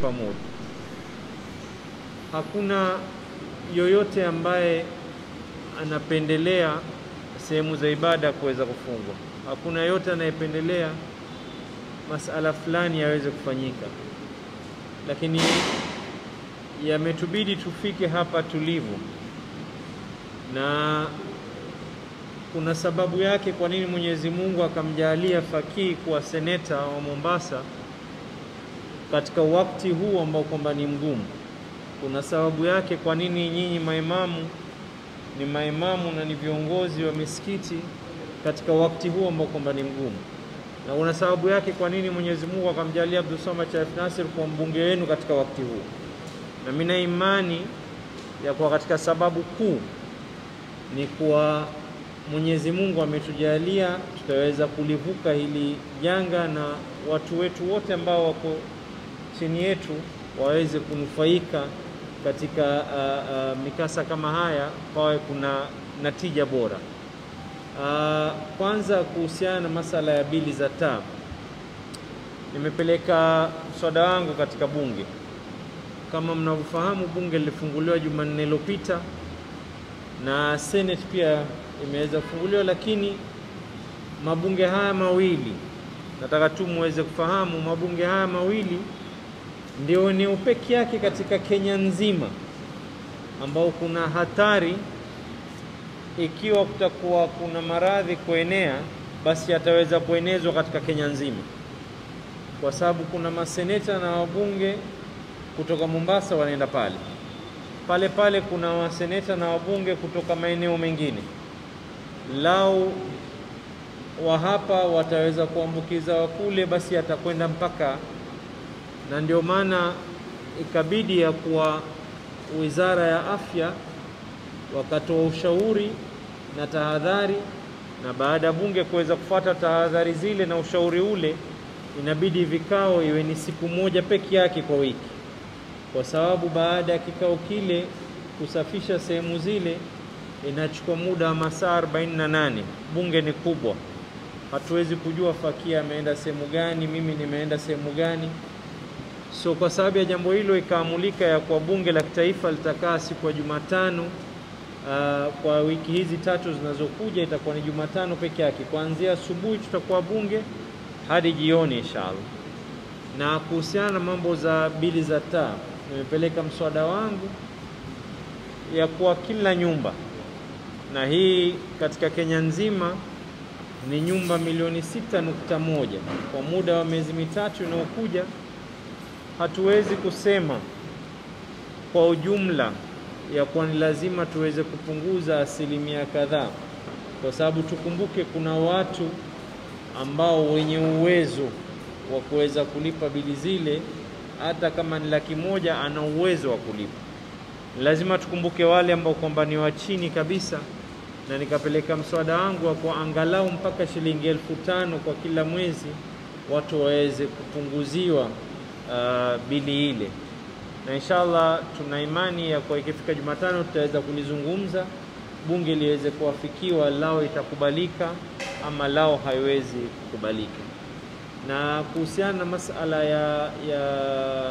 pamoja. Hakuna yoyote ambaye anapendelea sehemu za ibada kuweza kufungwa. Hakuna yote anayependelea masala fulani yaweze kufanyika, lakini yametubidi tufike hapa tulivu, na kuna sababu yake kwa nini Mwenyezi Mungu akamjalia Fakii kuwa seneta wa Mombasa katika wakati huu ambao kwamba ni mgumu. Kuna sababu yake kwa nini nyinyi maimamu ni maimamu na ni viongozi wa misikiti katika wakati huu ambao kwamba ni mgumu, na kuna sababu yake kwa nini Mwenyezi Mungu akamjalia Abdul Samad Sharif Nasir kuwa mbunge wenu katika wakati huu, na mimi na imani ya kuwa katika sababu kuu ni kuwa Mwenyezi Mungu ametujalia tutaweza kulivuka hili janga na watu wetu wote ambao wako chini yetu waweze kunufaika katika uh, uh, mikasa kama haya, pawe kuna natija bora. Uh, kwanza kuhusiana na masala ya bili za taa, nimepeleka mswada wangu katika bunge. Kama mnavyofahamu, bunge lilifunguliwa Jumanne iliyopita na Senate pia imeweza kufunguliwa, lakini mabunge haya mawili nataka tu muweze kufahamu, mabunge haya mawili ndio eneo peke yake katika Kenya nzima ambao kuna hatari ikiwa kutakuwa kuna maradhi kuenea, basi yataweza kuenezwa katika Kenya nzima, kwa sababu kuna maseneta na wabunge kutoka Mombasa wanaenda pale pale pale, kuna maseneta na wabunge kutoka maeneo mengine. Lau wa hapa wataweza kuambukiza wa kule, basi atakwenda mpaka na ndio maana ikabidi ya kuwa Wizara ya Afya wakatoa ushauri na tahadhari, na baada ya bunge kuweza kufuata tahadhari zile na ushauri ule, inabidi vikao iwe ni siku moja peke yake kwa wiki, kwa sababu baada ya kikao kile kusafisha sehemu zile inachukua muda wa masaa 48. Bunge ni kubwa, hatuwezi kujua Fakia ameenda sehemu gani, mimi nimeenda sehemu gani. So kwa sababu ya jambo hilo ikaamulika ya kuwa bunge la kitaifa litakaa siku ya Jumatano. Uh, kwa wiki hizi tatu zinazokuja itakuwa ni Jumatano peke yake, kuanzia asubuhi tutakuwa bunge hadi jioni inshallah. Na kuhusiana na mambo za bili za taa, nimepeleka mswada wangu ya kuwa kila nyumba, na hii katika Kenya nzima ni nyumba milioni sita nukta moja kwa muda wa miezi mitatu inayokuja hatuwezi kusema kwa ujumla ya kuwa ni lazima tuweze kupunguza asilimia kadhaa, kwa sababu tukumbuke kuna watu ambao wenye uwezo wa kuweza kulipa bili zile, hata kama ni laki moja ana uwezo wa kulipa. Lazima tukumbuke wale ambao kwamba ni wa chini kabisa, na nikapeleka mswada wangu wa kwa angalau mpaka shilingi elfu tano kwa kila mwezi watu waweze kupunguziwa Uh, bili ile na inshallah tuna imani ya kwa ikifika Jumatano tutaweza kulizungumza, bunge liweze kuwafikiwa, lao itakubalika ama lao haiwezi kukubalika. Na kuhusiana na masala ya, ya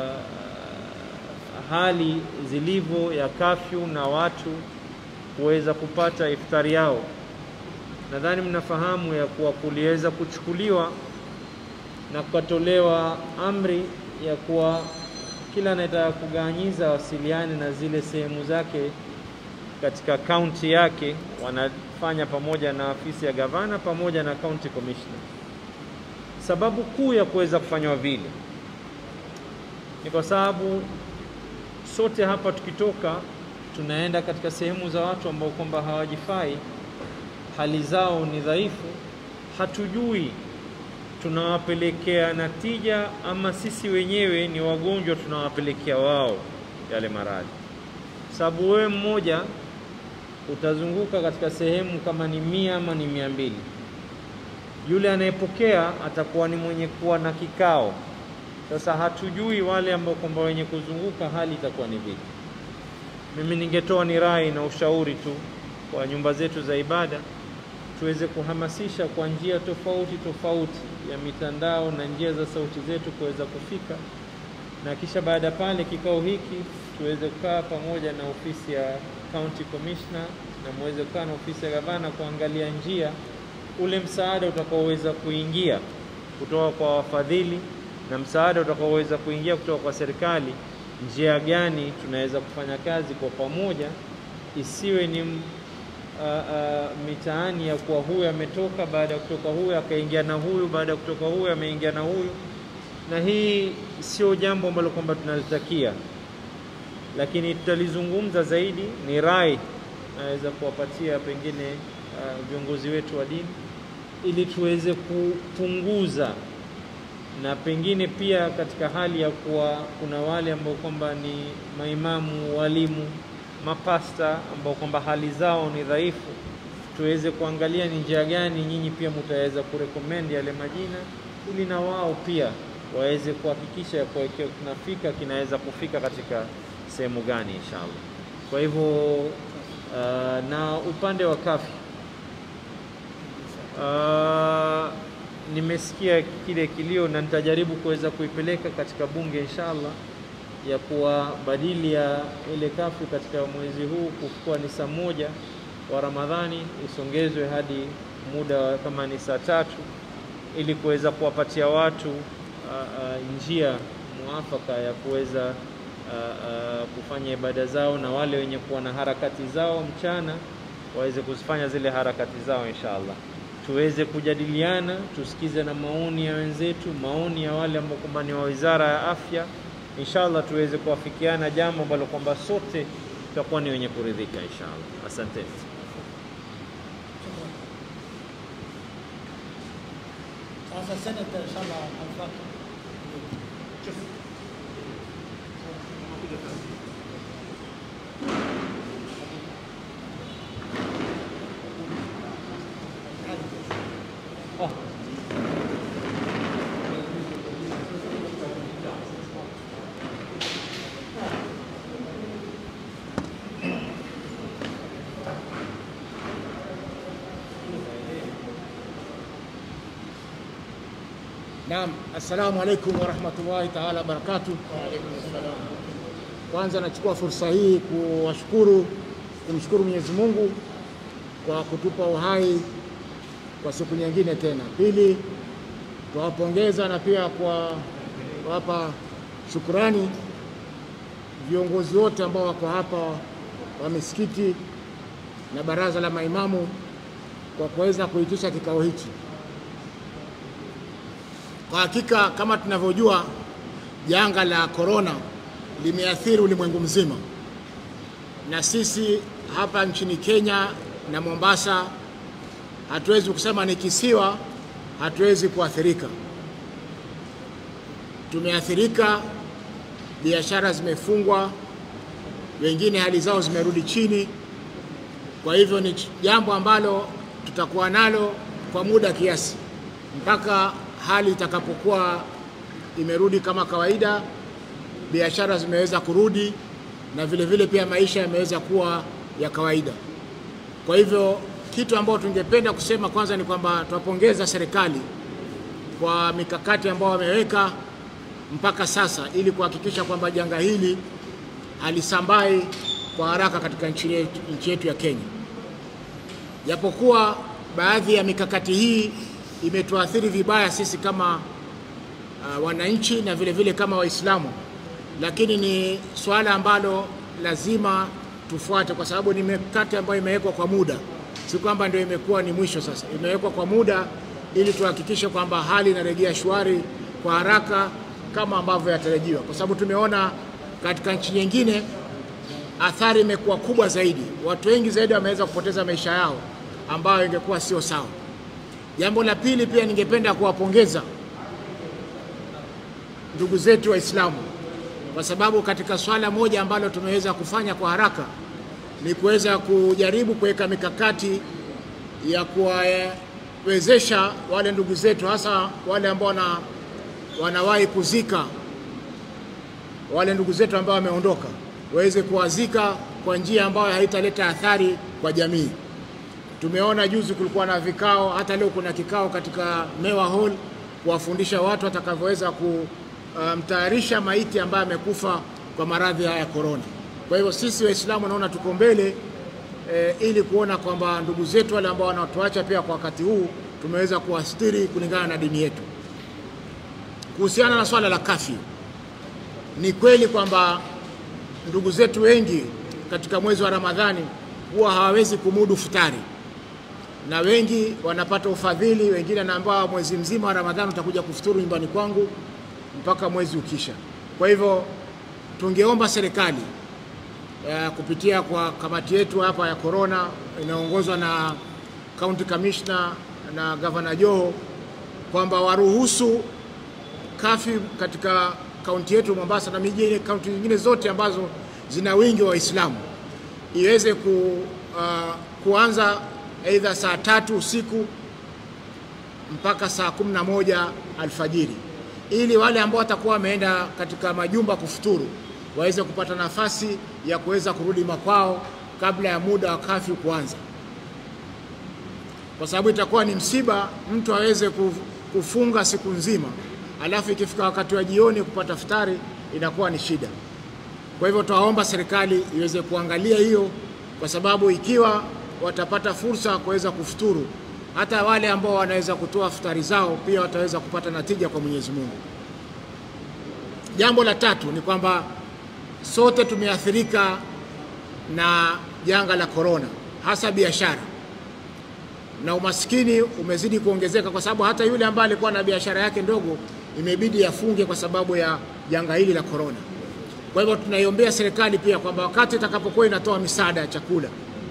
hali zilivyo ya kafyu na watu kuweza kupata iftari yao, nadhani mnafahamu ya kuwa kuliweza kuchukuliwa na kukatolewa amri ya kuwa kila anayetaka kuganyiza wasiliane na zile sehemu zake katika kaunti yake, wanafanya pamoja na afisi ya gavana pamoja na county commissioner. Sababu kuu ya kuweza kufanywa vile ni kwa sababu sote hapa tukitoka tunaenda katika sehemu za watu ambao kwamba hawajifai, hali zao ni dhaifu, hatujui tunawapelekea natija ama sisi wenyewe ni wagonjwa tunawapelekea wao yale maradhi. Sababu wewe mmoja utazunguka katika sehemu kama ni mia ama ni mia mbili, yule anayepokea atakuwa ni mwenye kuwa na kikao. Sasa hatujui wale ambao kwamba wenye kuzunguka hali itakuwa ni vipi. Mimi ningetoa ni rai na ushauri tu kwa nyumba zetu za ibada tuweze kuhamasisha kwa njia tofauti tofauti ya mitandao na njia za sauti zetu kuweza kufika, na kisha baada pale kikao hiki tuweze kukaa pamoja na ofisi ya county commissioner na muweze kukaa na ofisi ya gavana kuangalia njia ule msaada utakaoweza kuingia kutoka kwa wafadhili na msaada utakaoweza kuingia kutoka kwa serikali, njia gani tunaweza kufanya kazi kwa pamoja, isiwe ni uh, uh, mitaani ya kuwa huyu ametoka, baada ya kutoka huyu akaingia na huyu, baada ya kutoka huyu ameingia na huyu, na hii sio jambo ambalo kwamba tunalitakia, lakini tutalizungumza zaidi. Ni rai naweza kuwapatia pengine uh, viongozi wetu wa dini ili tuweze kupunguza na pengine pia katika hali ya kuwa kuna wale ambao kwamba ni maimamu, walimu, mapasta ambao kwamba hali zao ni dhaifu, tuweze kuangalia ni njia gani nyinyi pia mtaweza kurekomendi yale majina, ili na wao pia waweze kuhakikisha ya kuwa kinafika kinaweza kufika katika sehemu gani inshallah. Kwa hivyo uh, na upande wa kafi uh, nimesikia kile kilio na nitajaribu kuweza kuipeleka katika bunge inshallah, ya kuwa badili ya ile kafu katika mwezi huu kukuwa ni saa moja wa Ramadhani isongezwe hadi muda kama ni saa tatu ili kuweza kuwapatia watu uh, uh, njia muafaka ya kuweza uh, uh, kufanya ibada zao, na wale wenye kuwa na harakati zao mchana waweze kuzifanya zile harakati zao inshallah tuweze kujadiliana, tusikize na maoni ya wenzetu, maoni ya wale ambao kwamba ni wa Wizara ya Afya, inshallah tuweze kuafikiana jambo ambalo kwamba sote tutakuwa ni wenye kuridhika inshallah. Asanteni. Sasa senata inshallah alfaki Oh. Naam, assalamu alaikum warahmatullahi taala wabarakatuh. Kwanza nachukua fursa hii kuwashukuru, kumshukuru Mwenyezi Mungu kwa kutupa uhai kwa siku nyingine tena. Pili, tuwapongeza na pia kwa kuwapa shukurani viongozi wote ambao wako hapa wa misikiti na baraza la maimamu kwa kuweza kuitisha kikao hichi. Kwa hakika kama tunavyojua, janga la korona limeathiri ulimwengu mzima, na sisi hapa nchini Kenya na Mombasa hatuwezi kusema ni kisiwa, hatuwezi kuathirika. Tumeathirika, biashara zimefungwa, wengine hali zao zimerudi chini. Kwa hivyo ni jambo ambalo tutakuwa nalo kwa muda kiasi mpaka hali itakapokuwa imerudi kama kawaida, biashara zimeweza kurudi na vile vile pia maisha yameweza kuwa ya kawaida. Kwa hivyo kitu ambacho tungependa kusema kwanza ni kwamba tunapongeza serikali kwa mikakati ambayo wameweka mpaka sasa ili kuhakikisha kwamba janga hili halisambai kwa haraka katika nchi yetu, nchi yetu ya Kenya. Japokuwa baadhi ya mikakati hii imetuathiri vibaya sisi kama uh, wananchi na vile vile kama Waislamu, lakini ni swala ambalo lazima tufuate, kwa sababu ni mikakati ambayo imewekwa kwa muda, si kwamba ndio imekuwa ni mwisho. Sasa imewekwa kwa muda ili tuhakikishe kwamba hali inarejea shwari kwa haraka kama ambavyo yatarajiwa, kwa sababu tumeona katika nchi nyingine athari imekuwa kubwa zaidi, watu wengi zaidi wameweza kupoteza maisha yao, ambayo ingekuwa sio sawa. Jambo la pili pia ningependa kuwapongeza ndugu zetu Waislamu kwa sababu katika swala moja ambalo tumeweza kufanya kwa haraka ni kuweza kujaribu kuweka mikakati ya kuwawezesha wale ndugu zetu hasa wale ambao wana, wanawahi kuzika wale ndugu zetu ambao wameondoka waweze kuwazika kwa njia ambayo haitaleta athari kwa jamii. Tumeona juzi kulikuwa na vikao, hata leo kuna kikao katika Mewa Hall kuwafundisha watu watakavyoweza ku, kumtayarisha maiti ambaye amekufa kwa maradhi haya ya korona. Kwa hivyo sisi Waislamu naona tuko mbele e, ili kuona kwamba ndugu zetu wale ambao wanatuacha pia kwa wakati huu tumeweza kuwastiri kulingana na dini yetu. Kuhusiana na swala la kafyu, ni kweli kwamba ndugu zetu wengi katika mwezi wa Ramadhani huwa hawawezi kumudu futari, na wengi wanapata ufadhili. Wengine anaambiwa mwezi mzima wa Ramadhani utakuja kufuturu nyumbani kwangu mpaka mwezi ukisha. Kwa hivyo tungeomba serikali uh, kupitia kwa kamati yetu hapa ya korona inaongozwa na county commissioner na gavana Joho kwamba waruhusu kafi katika kaunti yetu Mombasa na miji kaunti nyingine zote ambazo zina wingi wa Waislamu iweze ku, uh, kuanza aidha saa tatu usiku mpaka saa kumi na moja alfajiri ili wale ambao watakuwa wameenda katika majumba kufuturu waweze kupata nafasi ya kuweza kurudi makwao kabla ya muda wa kafyu kuanza, kwa sababu itakuwa ni msiba mtu aweze kufunga siku nzima, alafu ikifika wakati wa jioni kupata futari inakuwa ni shida. Kwa hivyo tuwaomba serikali iweze kuangalia hiyo, kwa sababu ikiwa watapata fursa ya kuweza kufuturu, hata wale ambao wanaweza kutoa futari zao pia wataweza kupata natija kwa Mwenyezi Mungu. Jambo la tatu ni kwamba sote tumeathirika na janga la korona, hasa biashara na umaskini umezidi kuongezeka, kwa sababu hata yule ambaye alikuwa na biashara yake ndogo imebidi afunge kwa sababu ya janga hili la korona. Kwa hivyo tunaiombea serikali pia kwamba wakati itakapokuwa inatoa misaada ya chakula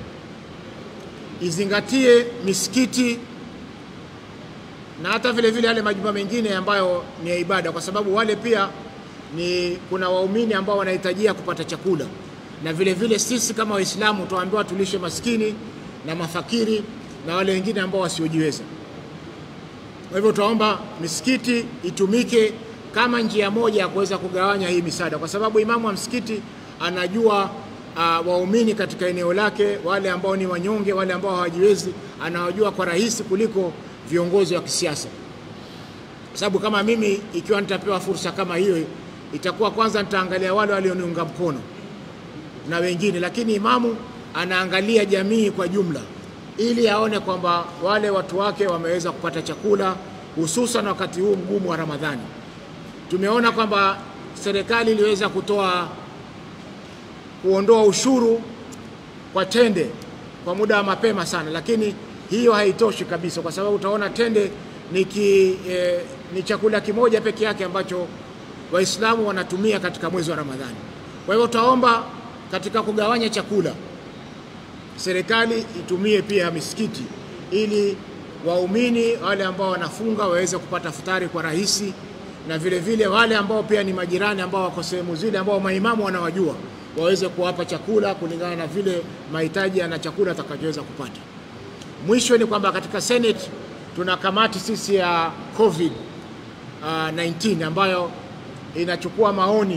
izingatie misikiti na hata vile vile yale majumba mengine ambayo ni ya ibada, kwa sababu wale pia ni kuna waumini ambao wanahitajia kupata chakula, na vile vile sisi kama Waislamu tuambiwa tulishe maskini na mafakiri na wale wengine ambao wasiojiweza. Kwa hivyo tunaomba misikiti itumike kama njia moja ya kuweza kugawanya hii misaada, kwa sababu imamu wa msikiti anajua uh, waumini katika eneo lake, wale ambao ni wanyonge, wale ambao hawajiwezi, anawajua kwa rahisi kuliko viongozi wa kisiasa, kwa sababu kama mimi ikiwa nitapewa fursa kama hiyo, itakuwa kwanza nitaangalia wale walioniunga mkono na wengine, lakini imamu anaangalia jamii kwa jumla ili aone kwamba wale watu wake wameweza kupata chakula, hususan wakati huu mgumu wa Ramadhani. Tumeona kwamba serikali iliweza kutoa kuondoa ushuru kwa tende kwa muda wa mapema sana, lakini hiyo haitoshi kabisa, kwa sababu utaona tende ni, ki, eh, ni chakula kimoja peke yake ambacho Waislamu wanatumia katika mwezi wa Ramadhani. Kwa hivyo tutaomba katika kugawanya chakula serikali itumie pia misikiti ili waumini wale ambao wanafunga waweze kupata futari kwa rahisi, na vile vile wale ambao pia ni majirani ambao wako sehemu zile ambao maimamu wanawajua waweze kuwapa chakula kulingana na vile mahitaji na chakula atakachoweza kupata. Mwisho ni kwamba katika Senate tuna kamati sisi ya COVID uh, 19 ambayo inachukua maoni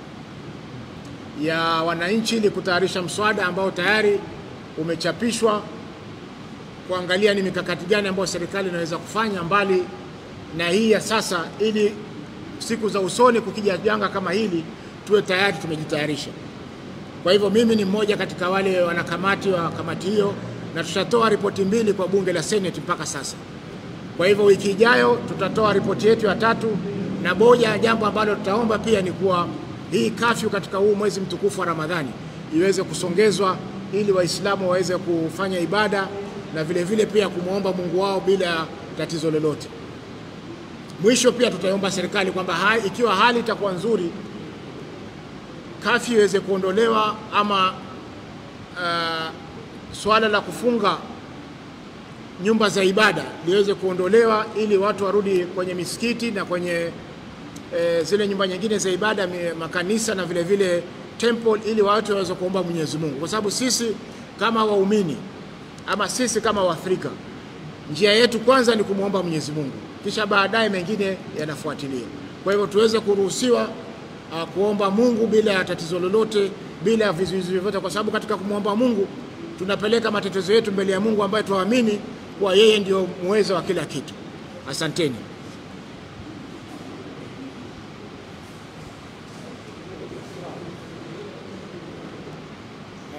ya wananchi ili kutayarisha mswada ambao tayari umechapishwa kuangalia ni mikakati gani ambayo serikali inaweza kufanya mbali na hii ya sasa, ili siku za usoni kukija janga kama hili tuwe tayari tumejitayarisha. Kwa hivyo mimi ni mmoja katika wale wanakamati wa kamati hiyo, na tutatoa ripoti mbili kwa bunge la Senate mpaka sasa. Kwa hivyo wiki ijayo tutatoa ripoti yetu ya tatu, na moja ya jambo ambalo tutaomba pia ni kuwa hii kafyu katika huu mwezi mtukufu wa Ramadhani iweze kusongezwa ili Waislamu waweze kufanya ibada na vile vile pia kumwomba Mungu wao bila tatizo lolote. Mwisho pia tutaomba serikali kwamba hai, ikiwa hali itakuwa nzuri, kafyu iweze kuondolewa ama uh, swala la kufunga nyumba za ibada liweze kuondolewa ili watu warudi kwenye misikiti na kwenye e, zile nyumba nyingine za ibada, makanisa na vile vile temple, ili watu waweze kuomba Mwenyezi Mungu, kwa sababu sisi kama waumini ama sisi kama Waafrika, njia yetu kwanza ni kumwomba Mwenyezi Mungu, kisha baadaye mengine yanafuatilia. Kwa hivyo tuweze kuruhusiwa uh, kuomba Mungu bila ya tatizo lolote, bila ya vizuizi vyovyote, kwa sababu katika kumwomba Mungu tunapeleka matatizo yetu mbele ya Mungu ambaye tuamini kuwa yeye ndio muweza wa kila kitu. Asanteni.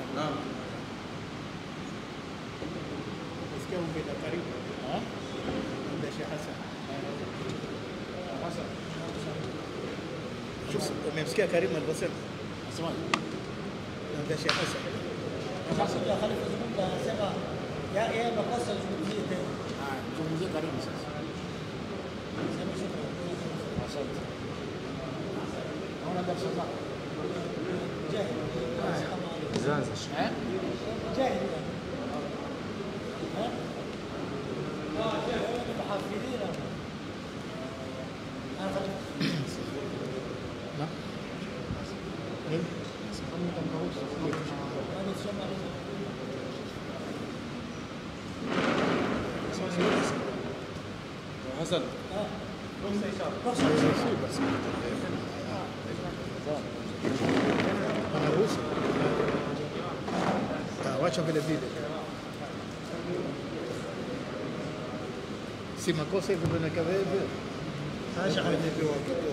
Nasikia ungeta karibu. Eh? Ongea Sheikh Hassan. Hassan. Umemsikia Karim alivyosema? Nasemaje? Naambia Sheikh Hassan. Sasa ya Khalifa Zungumza anasema ya yeye makosa zungumzie tena. Ah, zungumzie karibu sasa. Sema shukrani. Asante. Naona darasa zako. Jahil. Kama Zanza. Eh? jahil. Eh? محافظين انا خليك Na? Nini? انا تسمع Hassan. Anaruhusu? Ah, wacha vile vile. Si makosa hivyo ndio nakawa hivyo. Acha haijapewa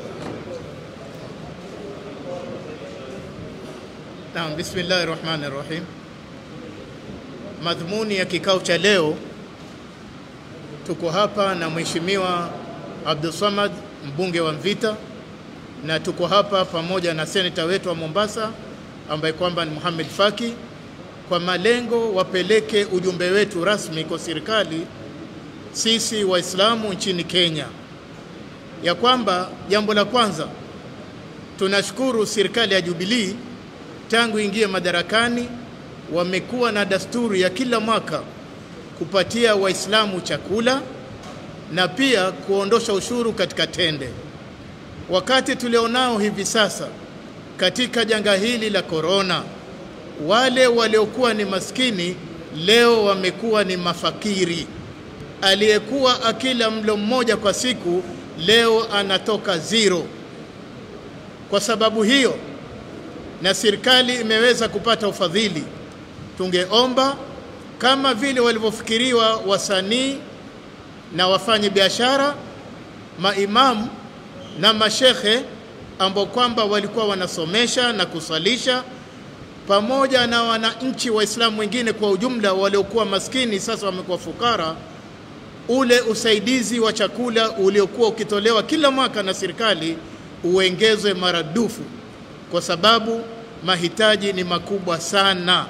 Naam, bismillahir rahmanir rahim. Madhumuni ya kikao cha leo tuko hapa na Mheshimiwa Abdulsamad mbunge wa Mvita na tuko hapa pamoja na seneta wetu wa Mombasa ambaye kwamba ni Muhammad Faki kwa malengo wapeleke ujumbe wetu rasmi kwa serikali sisi Waislamu nchini Kenya, ya kwamba jambo la kwanza tunashukuru serikali ya Jubilee tangu ingie madarakani wamekuwa na dasturi ya kila mwaka kupatia Waislamu chakula na pia kuondosha ushuru katika tende. Wakati tulionao hivi sasa katika janga hili la korona, wale waliokuwa ni maskini leo wamekuwa ni mafakiri. Aliyekuwa akila mlo mmoja kwa siku leo anatoka zero. Kwa sababu hiyo, na serikali imeweza kupata ufadhili, tungeomba kama vile walivyofikiriwa wasanii na wafanyi biashara, maimamu na mashekhe ambao kwamba walikuwa wanasomesha na kusalisha pamoja na wananchi Waislamu wengine kwa ujumla waliokuwa maskini sasa wamekuwa fukara, ule usaidizi wa chakula uliokuwa ukitolewa kila mwaka na serikali uongezwe maradufu, kwa sababu mahitaji ni makubwa sana.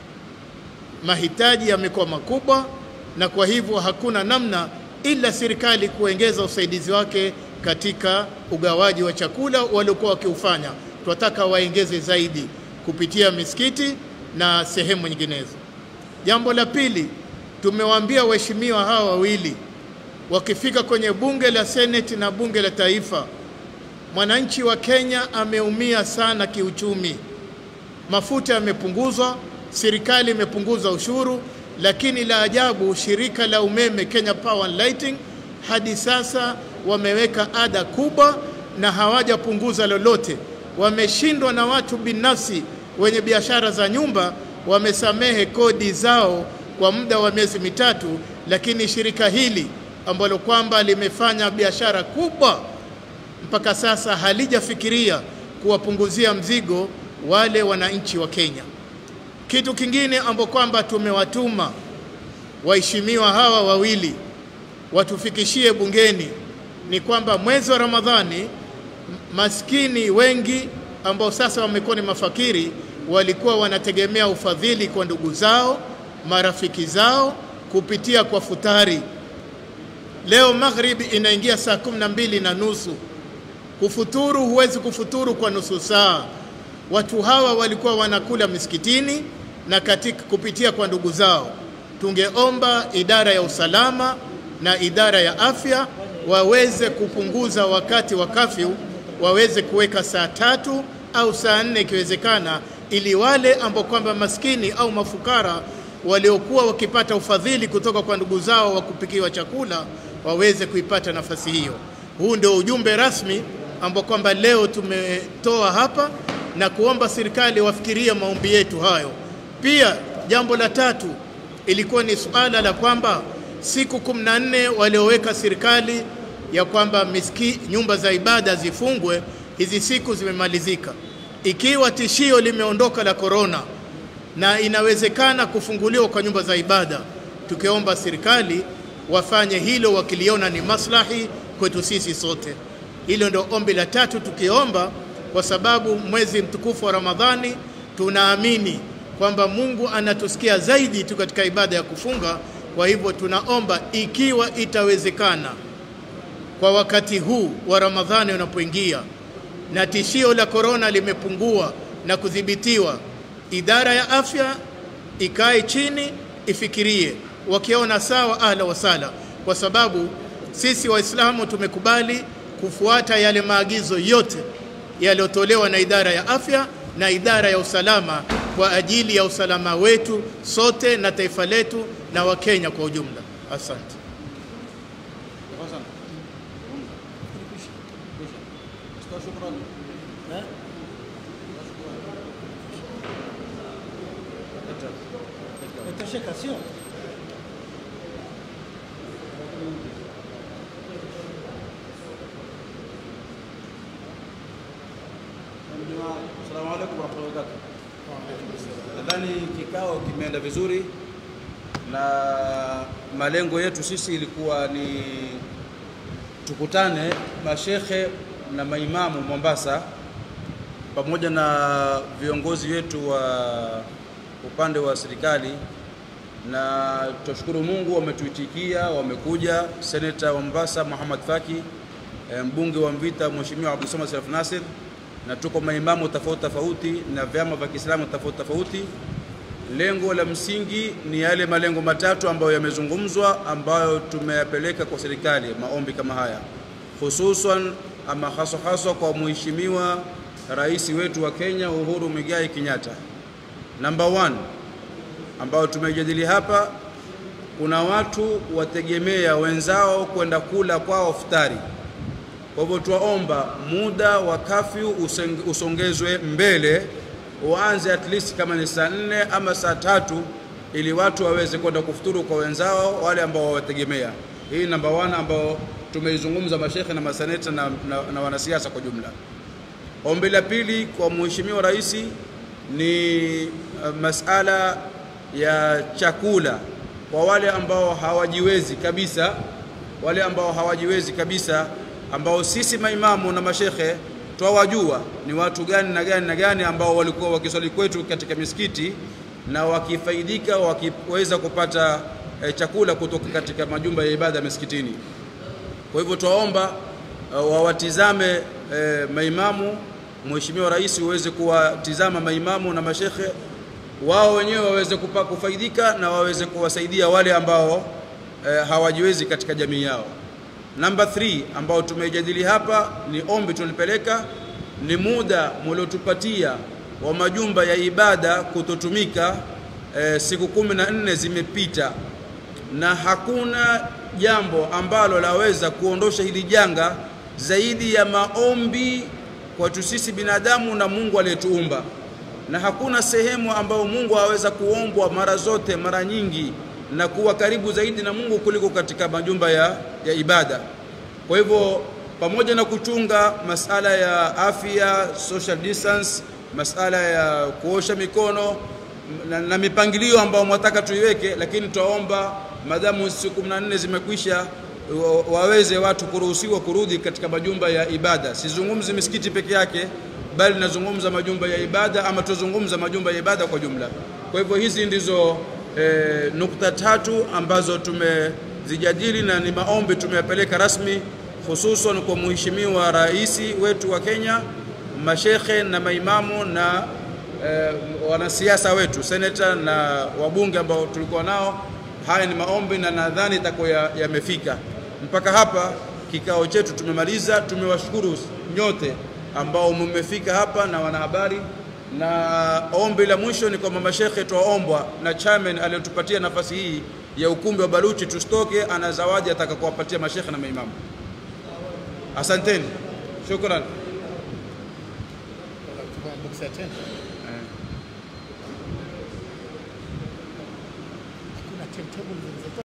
Mahitaji yamekuwa makubwa, na kwa hivyo hakuna namna ila serikali kuongeza usaidizi wake katika ugawaji wa chakula waliokuwa wakiufanya. Tunataka waongeze zaidi kupitia misikiti na sehemu nyinginezo. Jambo la pili, tumewaambia waheshimiwa hawa wawili wakifika kwenye bunge la seneti na bunge la taifa, mwananchi wa Kenya ameumia sana kiuchumi. Mafuta yamepunguzwa, serikali imepunguza ushuru, lakini la ajabu, shirika la umeme Kenya Power and Lighting hadi sasa wameweka ada kubwa na hawajapunguza lolote. Wameshindwa na watu binafsi wenye biashara za nyumba, wamesamehe kodi zao kwa muda wa miezi mitatu, lakini shirika hili ambalo kwamba limefanya biashara kubwa mpaka sasa halijafikiria kuwapunguzia mzigo wale wananchi wa Kenya. Kitu kingine ambapo kwamba tumewatuma waheshimiwa hawa wawili watufikishie bungeni ni kwamba mwezi wa Ramadhani maskini wengi ambao sasa wamekuwa ni mafakiri walikuwa wanategemea ufadhili kwa ndugu zao, marafiki zao kupitia kwa futari. Leo maghribi inaingia saa kumi na mbili na nusu. Kufuturu huwezi kufuturu kwa nusu saa. Watu hawa walikuwa wanakula misikitini na katika kupitia kwa ndugu zao. Tungeomba idara ya usalama na idara ya afya waweze kupunguza wakati wa kafyu, waweze kuweka saa tatu au saa nne ikiwezekana, ili wale ambao kwamba maskini au mafukara waliokuwa wakipata ufadhili kutoka kwa ndugu zao wa kupikiwa chakula waweze kuipata nafasi hiyo. Huu ndio ujumbe rasmi ambao kwamba leo tumetoa hapa na kuomba serikali wafikirie maombi yetu hayo. Pia jambo la tatu ilikuwa ni suala la kwamba siku kumi na nne walioweka serikali ya kwamba miski, nyumba za ibada zifungwe, hizi siku zimemalizika. Ikiwa tishio limeondoka la korona, na inawezekana kufunguliwa kwa nyumba za ibada, tukiomba serikali wafanye hilo wakiliona ni maslahi kwetu sisi sote. Hilo ndio ombi la tatu tukiomba, kwa sababu mwezi mtukufu wa Ramadhani tunaamini kwamba Mungu anatusikia zaidi tu katika ibada ya kufunga. Kwa hivyo tunaomba ikiwa itawezekana, kwa wakati huu wa Ramadhani unapoingia na tishio la korona limepungua na kudhibitiwa, idara ya afya ikae chini ifikirie, wakiona sawa, ahla wasala, kwa sababu sisi Waislamu tumekubali kufuata yale maagizo yote yaliyotolewa na idara ya afya na idara ya usalama kwa ajili ya usalama wetu sote na taifa letu na Wakenya kwa ujumla. Asante. Itosheka, sio? Assalamu alaikum warahmatullahi wabarakatuh. Nadhani kikao kimeenda vizuri na malengo yetu sisi ilikuwa ni tukutane mashekhe na maimamu Mombasa pamoja na viongozi wetu wa upande wa serikali, na tunashukuru Mungu wametuitikia, wamekuja. Seneta wa Mombasa Muhammad Faki, eh, mbunge wa Mvita Mheshimiwa Abdul Samad Sharaf Nasir, na tuko maimamu tofauti tofauti na vyama vya Kiislamu tofauti tofauti. Lengo la msingi ni yale malengo matatu ambayo yamezungumzwa, ambayo tumeyapeleka kwa serikali, maombi kama haya, hususan ama haswa haswa kwa mheshimiwa rais wetu wa Kenya Uhuru Muigai Kenyatta. Number one ambayo tumejadili hapa, kuna watu wategemea wenzao kwenda kula kwao futari. Kwa hivyo tuwaomba muda wa kafyu useng- usongezwe mbele, uanze at least kama ni saa nne ama saa tatu, ili watu waweze kwenda kufuturu kwa wenzao wale ambao wawategemea. Hii namba one ambao tumeizungumza mashekhe na maseneta na, na, na wanasiasa kwa jumla. Ombi la pili kwa Mheshimiwa Rais ni uh, masala ya chakula kwa wale ambao hawajiwezi kabisa, wale ambao hawajiwezi kabisa, ambao sisi maimamu na mashekhe twawajua ni watu gani na gani na gani ambao walikuwa wakiswali kwetu katika misikiti na wakifaidika wakiweza kupata eh, chakula kutoka katika majumba ya ibada misikitini. Kwa hivyo twaomba uh, wawatizame eh, maimamu, Mheshimiwa Rais uweze kuwatizama maimamu na mashekhe wao wenyewe waweze kupa, kufaidika na waweze kuwasaidia wale ambao eh, hawajiwezi katika jamii yao. Namba 3 ambao tumejadili hapa ni ombi tulipeleka, ni muda mliotupatia wa majumba ya ibada kutotumika. Eh, siku kumi na nne zimepita na hakuna jambo ambalo laweza kuondosha hili janga zaidi ya maombi kwetu sisi binadamu na Mungu aliyetuumba, na hakuna sehemu ambayo Mungu aweza kuombwa mara zote mara nyingi na kuwa karibu zaidi na Mungu kuliko katika majumba ya, ya ibada. Kwa hivyo pamoja na kuchunga masala ya afya, social distance, masala ya kuosha mikono na, na mipangilio ambayo mwataka tuiweke, lakini twaomba madamu siku 14 zimekwisha wa- waweze watu kuruhusiwa kurudi katika majumba ya ibada. Sizungumzi misikiti peke yake, bali nazungumza majumba ya ibada ama tuzungumza majumba ya ibada kwa jumla. Kwa hivyo hizi ndizo eh, nukta tatu ambazo tumezijadili na ni maombi tumeyapeleka rasmi, hususan kwa mheshimiwa rais wetu wa Kenya, mashekhe na maimamu na eh, wanasiasa wetu, seneta na wabunge ambao tulikuwa nao. Haya ni maombi na nadhani itakuwa ya- yamefika. Mpaka hapa kikao chetu tumemaliza. Tumewashukuru nyote ambao mmefika hapa na wanahabari, na ombi la mwisho ni kwamba mashekhe twaombwa na chairman aliyotupatia nafasi hii ya ukumbi wa Baluchi tusitoke, ana zawadi ataka kuwapatia mashekhe na maimamu. Asanteni, shukran. Buksa tena. Hakuna timetable zilizo